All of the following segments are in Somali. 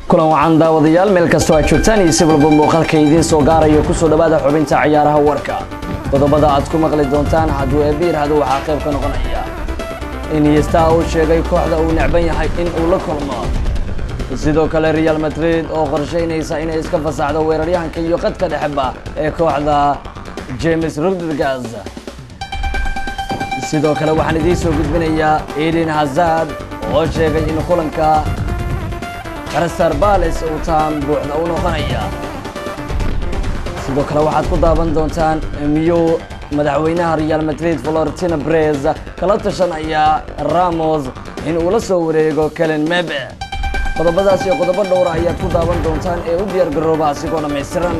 kulan wacan daawadayaal meel kastoo aad joogtaan iyo si walba muuqaalka idiin soo gaarayo kusoo dhowaada xubinta ciyaaraha warka qodobada aad ku maqli doontaan hadduu ebiir hadu waxaa qayb ka noqonaya iniesta uu sheegay kooxda uu necban yahay in uu la kulmo sidoo kale real madrid oo qorshaynaysa inay iska fasaxdo weeraryahanka iyo qadka dhexeba ee kooxda james rodriguez sidoo kale waxaan idiin soo gudbinayaa eden hazard oo sheegay in kulanka crystal palace uu taan buuxda u noqonaya sidoo kale waxaad ku daawan doontaan miyuu madaxweynaha real madrid florentino brez kala tashanaya ramos in uu la soo wareego kelen mebe qodobadaas iyo qodobo dhowra ayaad ku daawan doontaan ee u diyaar garooba asigoo dhammaystiran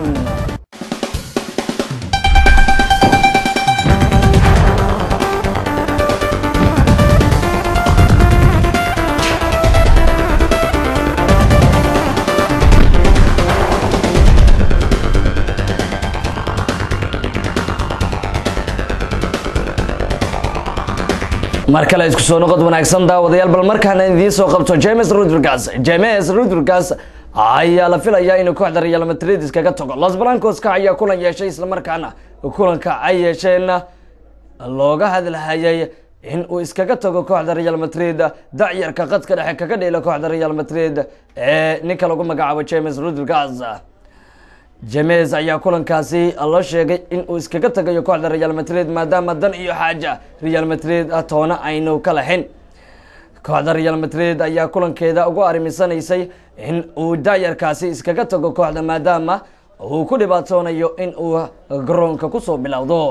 mar kale isku soo noqod wanaagsan daawadayaal bal markaana idiin soo qabto james rodriguez james rodriguez ayaa la filayaa inuu kooxda real madrid iskaga tago los blancoska ayaa kulan yeeshay islamarkaana kulanka ay yeesheen looga hadlahayay in uu iskaga tago kooxda real madrid dacyarka qadka dhexe kaga dheela kooxda real madrid ee ninka lagu magacaabo james rodriguez james ayaa kulankaasi la sheegay in uu iskaga tagayo kooxda real madrid maadaama dan iyo xaaja real madrid toona aynu ka lahayn kooxda real madrid ayaa kulankeeda ugu arrimisanaysay in uu daayarkaasi iskaga tago kooxda maadaama uu ku dhibaatoonayo in uu garoonka kusoo bilowdo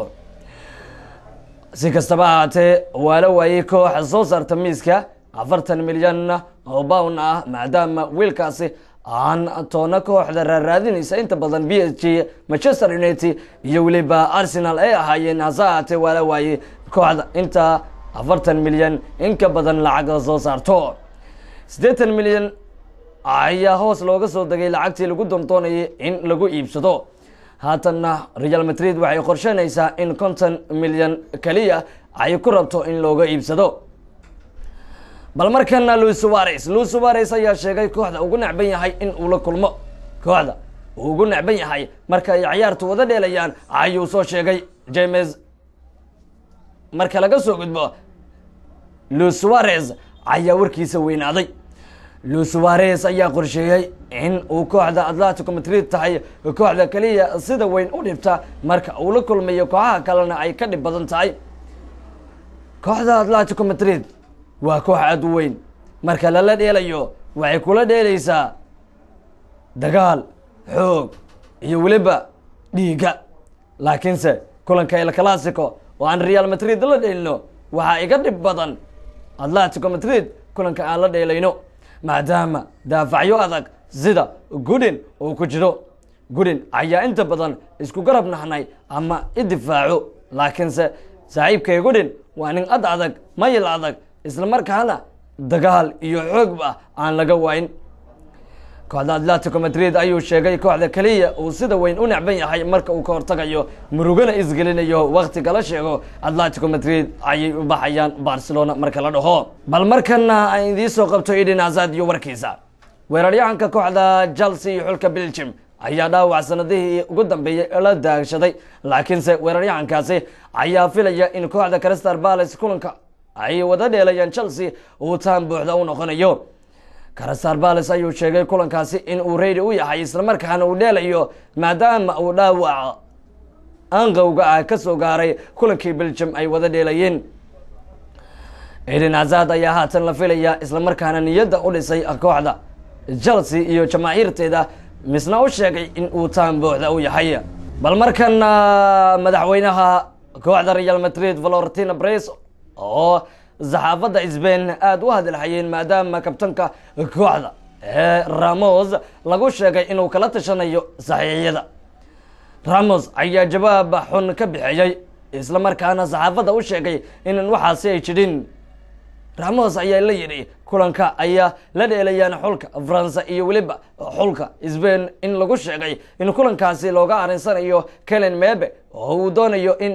si kastaba ahaatee waa la waayey koox soo saarta miiska afartan milyan oo bown ah maadaama wiilkaasi aan toona kooxda raaraadinaysa inta badan b s g manchester united iyo weliba arsenal ay ahaayeen hase ahaatee waa la waayey kooxda inta afartan milyan in ka badan lacag soo saarto siddeetan milyan ayaa hoos looga soo degay lacagtii lagu doondoonayay in lagu iibsado haatanna real madrid waxay qorsheynaysaa in konton milyan keliya ay ku rabto in looga iibsado bal markana luis suares luis suares ayaa sheegay kooxda ugu necban yahay in uu la kulmo kooxda uu ugu necban yahay marka ay ciyaartu wada dheelayaan ayuu soo sheegay james marka laga soo gudbo luis suares ayaa warkiisa weynaaday luis suares ayaa qorsheeyey in uu kooxda atletico madrid tahay kooxda keliya sida weyn u dhibta marka uu la kulmayo kooxaha kalena ay ka dhib badan tahay kooxda atletico madrid waa koox aada u weyn marka lala dheelayo waxay kula dheelaysaa dagaal xoog iyo weliba dhiiga laakiinse kulanka el classico oo aan real madrid la dheelino waxaa iga dhib badan atletico madrid kulanka aan la dheelayno maadaama daafacyo adag sida gudin uu ku jiro gudin ayaa inta badan isku garab nahnay ama idifaaco laakiinse saaxiibkay gudin waa nin ad adag mayil adag isla markaana dagaal iyo xoogba aan laga waayn kooxda atletico madrid ayuu sheegay kooxda keliya uu sida weyn u necban yahay marka uu ka hortagayo murugana isgelinayo waktiga la sheego atletico madrid ayay u baxayaan barcelona marka la dhaho bal markana aan idiin soo qabto eden hazard iyo warkiisa weeraryahanka kooxda chelsea iyo xulka belgium ayaa dhaawac sanadihii ugu dambeeyey la daagshaday laakiinse weeraryahankaasi ayaa filaya in kooxda crystal palace kulanka ay wada dheelayaan chelsea uu taan buuxda u noqonayo crystal palace ayuu sheegay kulankaasi in uu reydi u yahay islamarkaana uu dheelayo maadaama uu dhaawac anqowga ah ka soo gaaray kulankii belgium ay wada dheelayeen eden hazard ayaa haatan la filayaa islamarkaana niyadda u dhisay kooxda chelsea iyo jamaahiirteeda misna u sheegay in uu taan buuxda u yahay bal markana madaxweynaha kooxda real madrid florentino brez oo saxaafadda sbain aada u hadalhayeen maadaama kabtanka kooxda ee ramos lagu sheegay inuu kala tashanayo saxiixyada ramos ayaa jawaab xun ka bixiyey isla markaana saxaafadda u sheegay inan waxaasi ay jidhin ramos ayaa la yidhi kulanka ayaa la dheelayaan xulka faransa iyo weliba xulka sbain in lagu sheegay in kulankaasi looga arinsanayo kelen mebe oo uu doonayo in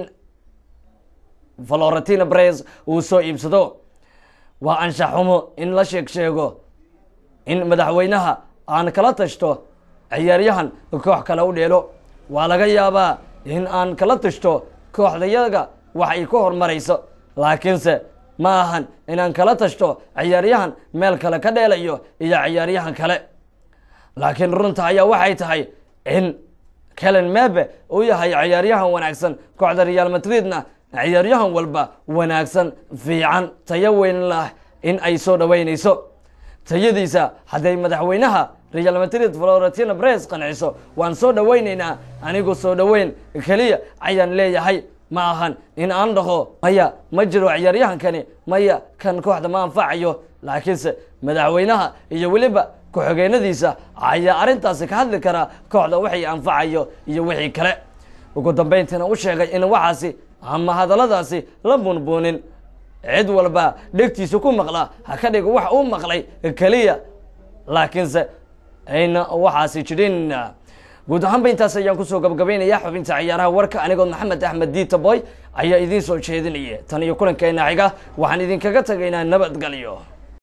florentino brez uu soo iibsado waa anshax xumo in la sheeg sheego in madaxweynaha aan kala tashto ciyaaryahan koox kale u dheelo waa laga yaabaa in aan kala tashto kooxdayaga wax ay ku horumarayso laakiinse ma ahan inaan kala tashto ciyaaryahan meel kale ka dheelayo iyo ciyaaryahan kale laakiin runta ayaa waxay tahay in kelen mebe uu yahay ciyaaryahan wanaagsan kooxda real madridna ciyaaryahan walba wanaagsan fiican tayo weyn lah in ay soo dhoweynayso tayadiisa hadday madaxweynaha real madrid florentino bres qanciso waan soo dhoweynaynaa anigu soo dhoweyn keliya ayaan leeyahay ma ahan in aan dhaho maya ma jiro ciyaaryahankani maya kan kooxda ma anfacayo laakiinse madaxweynaha iyo weliba ku-xigeenadiisa ayaa arrintaasi ka hadli karaa kooxda wixii anfacayo iyo wixii kale ugu dambayntiina u sheegay in waxaasi ama hadalladaasi la bunbuunin cid walba dhegtiisa ku maqla ha ka dhigo wax uu maqlay keliya laakiinse ayna waxaasi jirin guud ahaanba intaas ayaan kusoo gabagabaynaya xubinta ciyaaraha warka anigoo maxamed axmed diita boy ayaa idiin soo jeedinaya tan iyo kulankeena xiga waxaan idinkaga tagaynaa nabadgelyo